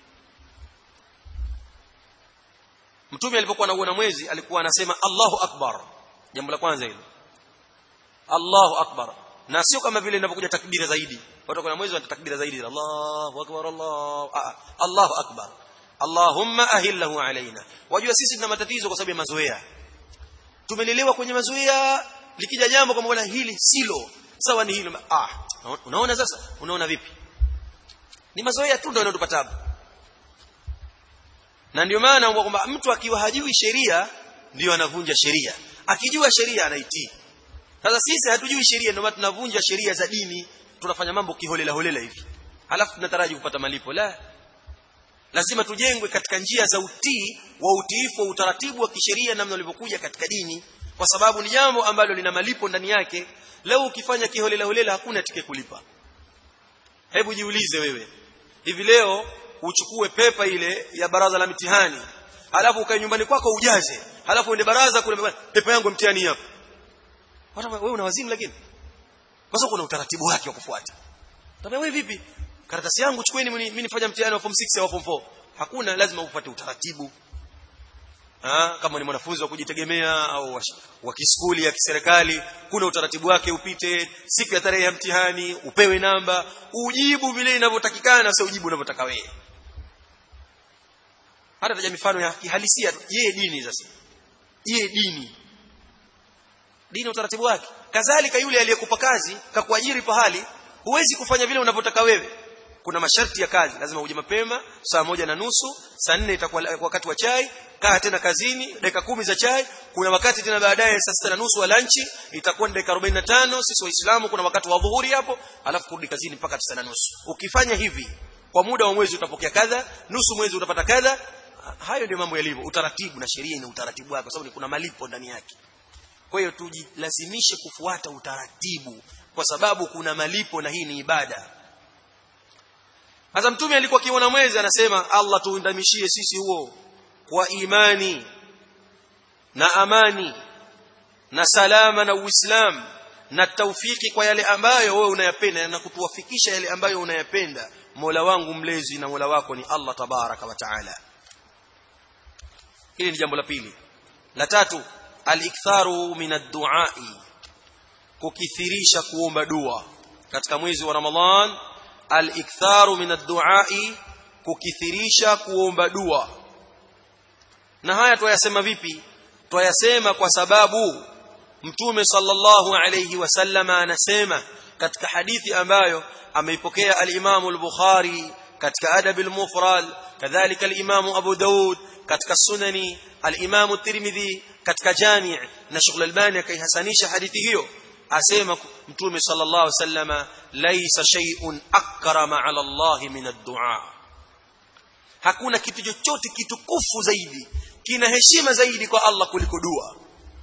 mtume alipokuwa anaona mwezi alikuwa anasema Allahu akbar jambo la kwanza hilo Allahu akbar na sio kama vile inapokuja takbira zaidi watu kuna mwezi wana takbira zaidi Allahu akbar Allah ah, Allahu akbar Allahumma ahillahu alaina wajua sisi tuna matatizo kwa sababu ya mazoea tumelelewa kwenye mazoea likija jambo kama wala hili silo sawa ni hilo ah unaona sasa unaona vipi ni mazoea tu ndio yanatupa tabu na ndio maana kwamba mtu akiwa hajui sheria ndio anavunja sheria akijua sheria anaitii sasa sisi hatujui sheria ndio maana tunavunja sheria za dini tunafanya mambo kiholela holela hivi halafu tunataraji kupata malipo la lazima tujengwe katika njia za utii wa utiifu wa utaratibu wa kisheria namna ulivyokuja katika dini kwa sababu ni jambo ambalo lina malipo ndani yake leo ukifanya kiholela holela hakuna atike kulipa hebu jiulize wewe hivi leo uchukue pepa ile ya baraza la mitihani halafu ukae nyumbani kwako ujaze halafu uende baraza kule pepa yangu mtihani hapa wewe una wazimu lakini kwa sababu kuna utaratibu wake wa kufuata tabia wewe vipi karatasi yangu chukueni mimi nifanya mtihani wa form 6 au form 4 hakuna lazima ufuate utaratibu ha, kama ni mwanafunzi wa kujitegemea au wa kiskuli ya kiserikali kuna utaratibu wake upite siku ya tarehe ya mtihani upewe namba ujibu vile inavyotakikana sio ujibu unavyotaka wewe hata taja mifano ya kihalisia je dini sasa je dini dini utaratibu wake kadhalika yule aliyekupa kazi kakuajiri pahali huwezi kufanya vile unavyotaka wewe kuna masharti ya kazi lazima uje mapema saa moja na nusu saa nne itakuwa wakati wa chai kaa tena kazini dakika kumi za chai kuna wakati tena baadaye saa sita na nusu wa lanchi itakuwa ni dakika 45 sisi waislamu kuna wakati wa dhuhuri hapo alafu kurudi kazini mpaka tisa na nusu ukifanya hivi kwa muda wa mwezi utapokea kadha nusu mwezi utapata kadha hayo ndio mambo yalivyo utaratibu na sheria ina utaratibu wake kwa sababu kuna malipo ndani yake kwa hiyo tujilazimishe kufuata utaratibu kwa sababu kuna malipo na hii ni ibada sasa mtume alikuwa akiona mwezi anasema Allah tuundamishie sisi huo kwa imani na amani na salama na uislamu na taufiki kwa yale ambayo wewe unayapenda na kutuwafikisha yale ambayo unayapenda Mola wangu mlezi na Mola wako ni Allah tabaraka wa taala hili ni jambo la pili la tatu al-iktharu min ad-du'a'i kukithirisha kuomba dua katika mwezi wa Ramadhan al-iktharu min ad-du'a'i kukithirisha kuomba dua na haya twayasema vipi twayasema kwa sababu mtume sallallahu alayhi wasallam anasema katika hadithi ambayo ameipokea al-Imam al-Bukhari katika adab al-mufrad kadhalika al-Imam Abu Daud katika sunani al-Imam at-Tirmidhi katika jami' na Sheikh Albani akaihasanisha hadithi hiyo asema mtume sallallahu alayhi wasallam laysa shay'un akrama 'ala Allah min ad-du'a hakuna kitu chochote kitukufu zaidi kina heshima zaidi kwa Allah kuliko dua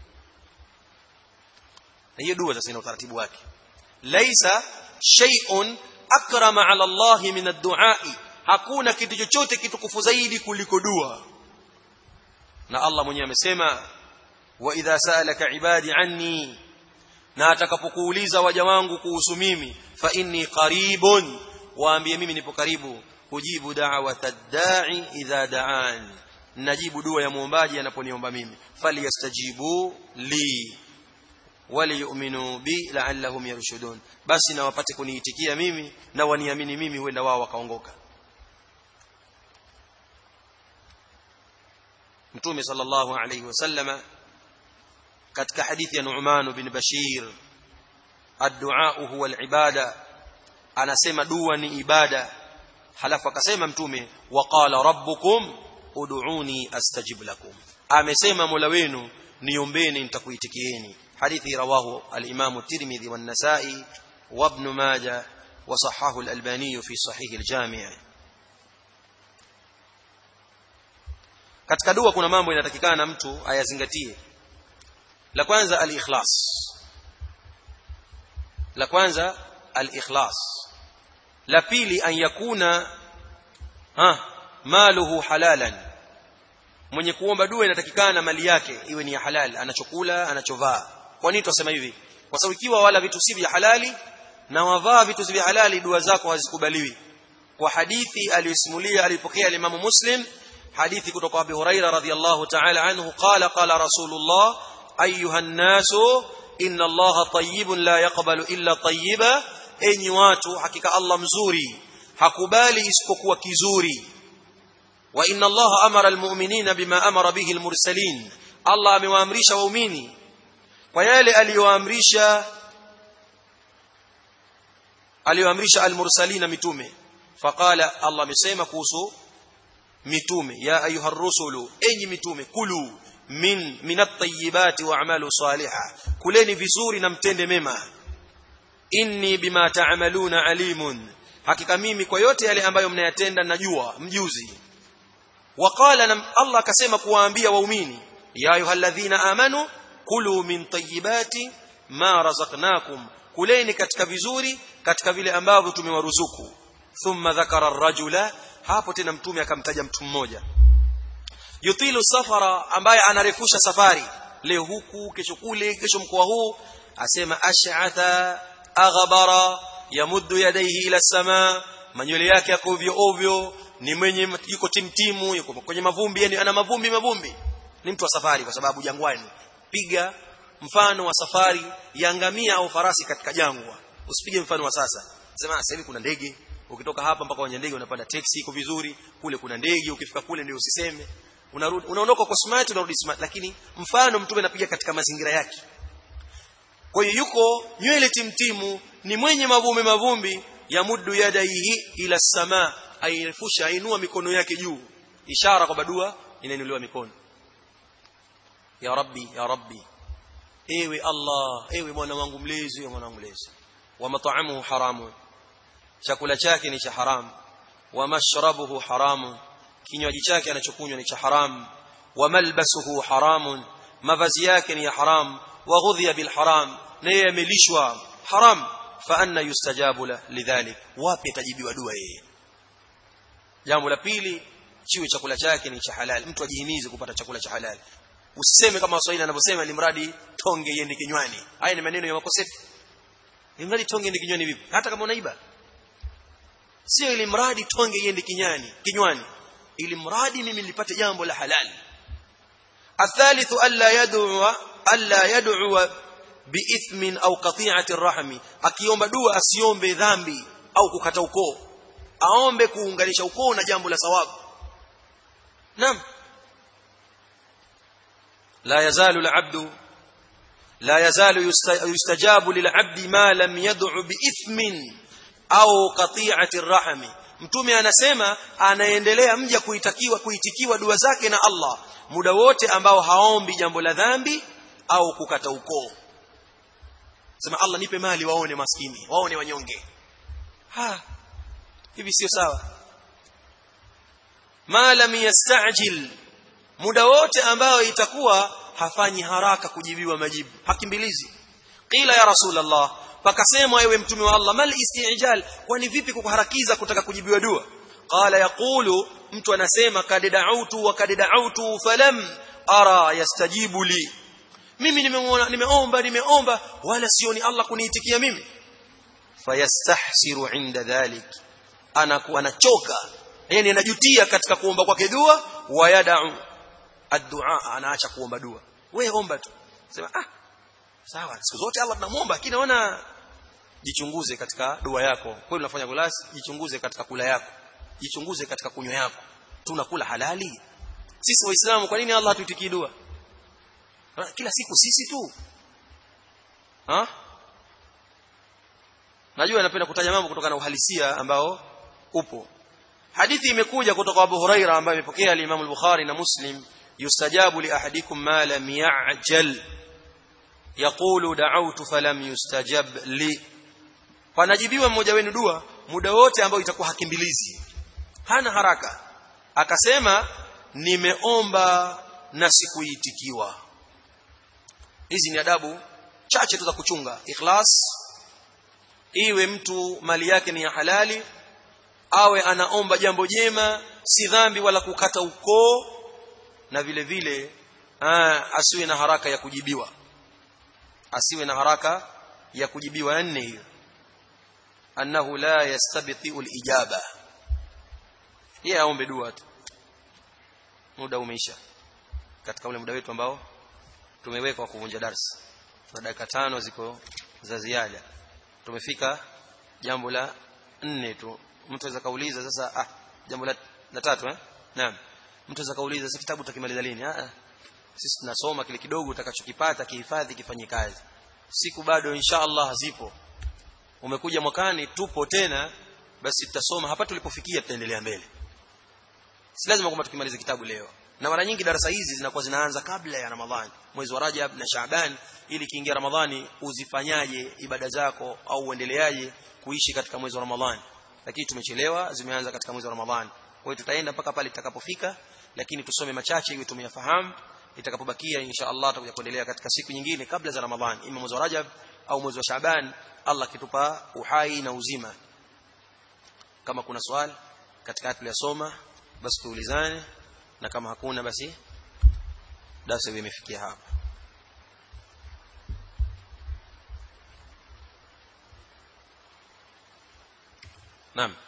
na hiyo dua sasa ina utaratibu wake laisa shay'un akrama ala Allah min ad-du'a hakuna kitu chochote kitukufu zaidi kuliko dua na Allah mwenyewe amesema wa idha sa'alaka ibadi anni na atakapokuuliza waja wangu kuhusu mimi fa inni qaribun waambie mimi nipo karibu kujibu da'wata ad-da'i idha da'an najibu dua ya muombaji anaponiomba mimi falyastajibu li waliyu'minu bi la'allahum yarshudun basi na wapate kuniitikia mimi na waniamini mimi huenda wao wakaongoka mtume sallallahu alayhi wasallama katika hadithi ya Nu'man bin Bashir ad-du'a huwa al-ibada anasema dua ni ibada halafu akasema mtume waqala rabbukum ud'uni astajib lakum amesema mola wenu niombeni nitakuitikieni hadithi rawahu al-imam at-tirmidhi wan-nasa'i wa ibn majah wa sahahu al-albani fi sahih al-jami' katika dua kuna mambo inatakikana mtu ayazingatie la kwanza al-ikhlas la kwanza al-ikhlas la pili an yakuna ha maluhu halalan mwenye kuomba dua inatakikana mali yake iwe ni ya halal anachokula anachovaa kwa nini tunasema hivi kwa sababu ikiwa wala vitu si vya halali na wavaa vitu vya halali dua zako hazikubaliwi kwa hadithi aliyosimulia alipokea Imam Muslim hadithi kutoka Abu Huraira radhiyallahu ta'ala anhu qala qala Rasulullah ayuha nasu inna Allaha tayyibun la yaqbalu illa tayyiba enyi watu hakika Allah mzuri hakubali isipokuwa kizuri wa inna Allaha amara almu'minina bima amara bihi almursalin Allah amewaamrisha waumini kwa yale aliyoamrisha aliyoamrisha almursalina mitume faqala Allah amesema kuhusu mitume ya ayuha rusulu enyi mitume kulu min minat tayyibati wa'malu salihah kuleni vizuri na mtende mema inni bima ta'maluna alimun hakika mimi kwa yote yale ambayo mnayatenda najua mjuzi waqala Allah akasema kuwaambia waumini ya ayyuhalladhina amanu kulu min tayyibati ma razaqnakum kuleni katika vizuri katika vile ambavyo tumewaruzuku thumma dhakara ar-rajula hapo tena mtume akamtaja mtu mmoja yutilu safara ambaye anarefusha safari leo huku kesho kule kesho mkoa huu asema ash'atha aghbara yamuddu yadayhi ila sama manywele yake yako ovyo ovyo ni mwenye yuko timtimu yuko kwenye mavumbi yani ana mavumbi mavumbi ni mtu wa safari kwa sababu jangwani piga mfano wa safari ya ngamia au farasi katika jangwa usipige mfano wa sasa sema sasa hivi kuna ndege ukitoka hapa mpaka kwenye ndege unapanda taxi iko vizuri kule kuna ndege ukifika kule ndio usiseme unarudi unaondoka kwa smart unarudi smart lakini mfano mtume anapiga katika mazingira yake kwa hiyo yuko nywele timtimu ni mwenye mavumbi mavumbi ya muddu yadaihi ila sama airefusha ainua mikono yake juu ishara kwa dua inainuliwa mikono ya rabbi ya rabbi ewe allah ewe mwana wangu mlezi ewe mwana wangu mlezi wa mat'amuhu haramun chakula chake ni cha haramu wa mashrabuhu haramun kinywaji chake anachokunywa ni cha haramu wa malbasuhu haramun mavazi yake ni ya haram wa ghudhiya bil haram na yeye amelishwa haram fa anna yustajabu la lidhalik wapi atajibiwa dua yeye jambo la pili chiwe chakula chake ni cha halali mtu ajihimize kupata chakula cha halali usiseme kama waswahili anavyosema ni mradi tonge iende kinywani haya ni maneno ya makosefu ni mradi tonge iende kinywani vipi hata kama unaiba sio ili mradi tonge iende kinyani kinywani ili mradi mimi nilipate jambo la halali الثالث الا يدعو الا يدعو باثم او قطيعه الرحم akiomba dua asiombe dhambi au kukata ukoo aombe kuunganisha ukoo na jambo la sawabu naam لا يزال العبد لا يزال يستجاب للعبد ما لم يدع بإثم au qati'ati rahmi mtume anasema anaendelea mja kuitakiwa kuitikiwa dua zake na Allah muda wote ambao haombi jambo la dhambi au kukata ukoo sema Allah nipe mali waone maskini waone wanyonge ha hivi sio sawa ma lam yastajil muda wote ambao itakuwa hafanyi haraka kujibiwa majibu hakimbilizi qila ya rasulullah pakasema ewe mtume wa Allah mal istijal kwani vipi kukuharakiza kutaka kujibiwa dua qala yaqulu mtu anasema kad da'utu wa kad da'utu falam ara yastajibu li mimi nimeona nimeomba nimeomba wala sioni Allah kuniitikia mimi fayastahsiru inda dhalik anakuwa anachoka yani anajutia katika kuomba kwake dua wa yad'u ad-du'a anaacha kuomba dua wewe omba tu sema ah sawa siku zote Allah tunamuomba lakini naona jichunguze katika dua yako kweli unafanya kulasi jichunguze katika kula yako jichunguze katika kunywa yako tunakula halali sisi waislamu kwa nini Allah hatuitikii dua kila siku sisi tu ha najua napenda kutaja mambo kutokana na uhalisia ambao upo hadithi imekuja kutoka Abu Huraira ambaye imepokea al-Imam al-Bukhari na Muslim yustajabu li ahadikum ma lam ya'jal yaqulu da'awtu falam yustajab li panajibiwa mmoja wenu dua muda wote ambao itakuwa hakimbilizi hana haraka akasema nimeomba na sikuitikiwa hizi ni adabu chache tu za kuchunga ikhlas iwe mtu mali yake ni ya halali awe anaomba jambo jema si dhambi wala kukata ukoo na vile vile aa, asiwe na haraka ya kujibiwa asiwe na haraka ya kujibiwa nne hiyo annahu la yastabtiu alijaba yeye aombe dua tu muda umeisha katika ule muda wetu ambao tumeweka wa kuvunja darasa na dakika tano ziko za ziada tumefika jambo la nne tu mtu aweza kauliza sasa ah jambo la, la tatu eh naam mtu aweza kauliza sasa kitabu utakimaliza lini ah sisi tunasoma kile kidogo utakachokipata kihifadhi kifanye kazi siku bado insha Allah zipo umekuja mwakani tupo tena basi tutasoma hapa tulipofikia tutaendelea mbele si lazima kwamba tukimaliza kitabu leo na mara nyingi darasa hizi zinakuwa zinaanza kabla ya Ramadhani mwezi wa Rajab na Shaaban ili kiingia Ramadhani uzifanyaje ibada zako au uendeleaje kuishi katika mwezi wa Ramadhani lakini tumechelewa zimeanza katika mwezi wa Ramadhani kwa hiyo tutaenda mpaka pale itakapofika lakini tusome machache ili tumeyafahamu itakapobakia insha Allah tutakuja kuendelea katika siku nyingine kabla za Ramadhani ima mwezi wa Rajab au mwezi wa Shaaban Allah kitupa uhai na uzima kama kuna swali katika tuliyosoma basi tuulizane na kama hakuna basi darasa limefikia hapa Naam